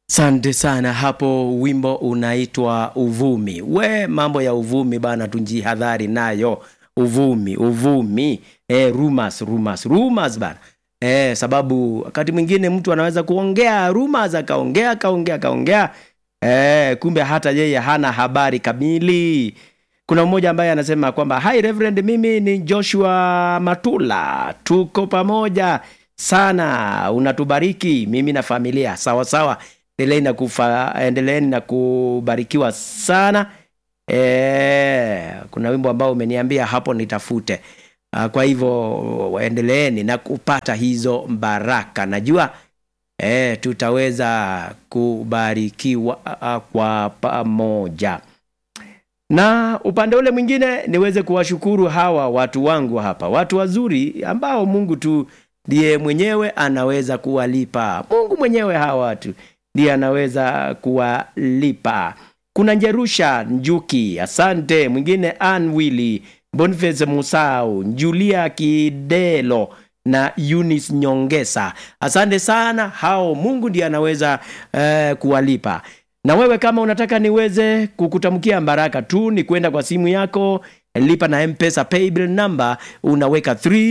Sante sana hapo, wimbo unaitwa Uvumi. We, mambo ya uvumi bana, tunjihadhari nayo. Uvumi, uvumi, e, rumors, rumors, rumors bana. E, sababu wakati mwingine mtu anaweza kuongea rumors, akaongea akaongea akaongea, e, kumbe hata yeye hana habari kamili. Kuna mmoja ambaye anasema kwamba hi Reverend, mimi ni Joshua Matula, tuko pamoja sana, unatubariki mimi na familia. Sawa sawa, endeleeni na kufa, endeleeni na kubarikiwa sana. E, kuna wimbo ambao umeniambia hapo nitafute. Ah, Kwa hivyo endeleeni na kupata hizo baraka, najua e, tutaweza kubarikiwa ah, kwa pamoja na upande ule mwingine niweze kuwashukuru hawa watu wangu hapa, watu wazuri ambao Mungu tu ndiye mwenyewe anaweza kuwalipa. Mungu mwenyewe hawa watu ndiye anaweza kuwalipa. Kuna Njerusha Njuki, asante. Mwingine Ann Willy, Boniface Musau, Julia Kidelo na Eunice Nyongesa, asante sana hao. Mungu ndiye anaweza eh, kuwalipa na wewe kama unataka niweze kukutamkia baraka tu ni kwenda kwa simu yako lipa na mpesa paybill number unaweka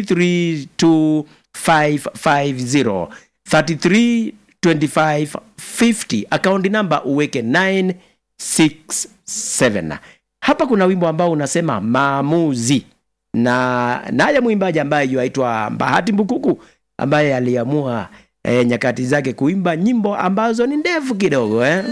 332550 332550 akaunti namba uweke 967 hapa kuna wimbo ambao unasema maamuzi na naye mwimbaji ambaye yuaitwa Bahati Mbukuku ambaye aliamua eh, nyakati zake kuimba nyimbo ambazo ni ndefu kidogo eh?